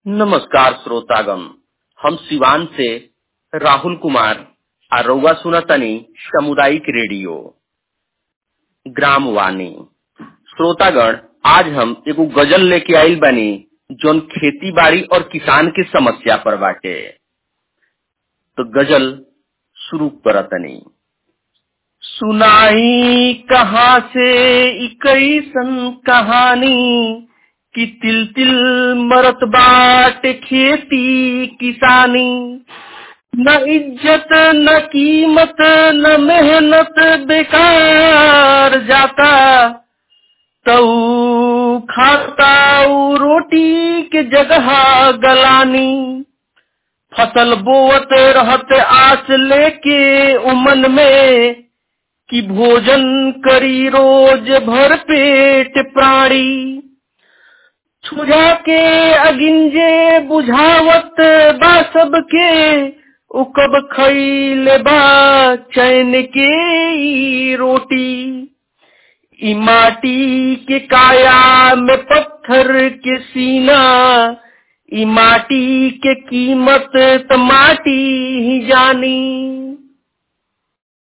नमस्कार श्रोतागण हम सिवान से राहुल कुमार आ रउआ सुनतनी सामुदायिक रेडियो ग्राम वाणी श्रोतागण आज हम एगो गजल लेके आइल बानी जौन खेती बाड़ी और किसान के समस्या पर बाटे तो गजल शुरू करतनी सुनाई कहाँ से कैसन कहानी कि तिल तिल मरत बाट खेती किसानी न इज्जत न कीमत न मेहनत बेकार जाता तऊ खाता ऊ रोटी के जगह गलानी फसल बोवत रहत आस लेके उमन में कि भोजन करी रोज भर पेट प्राणी छुझा के अगिंजे बुझावत बा सबके उकब खैले बा चैन के ई रोटी ई माटी के काया में पत्थर के सीना ई माटी के कीमत त माटी ही जानी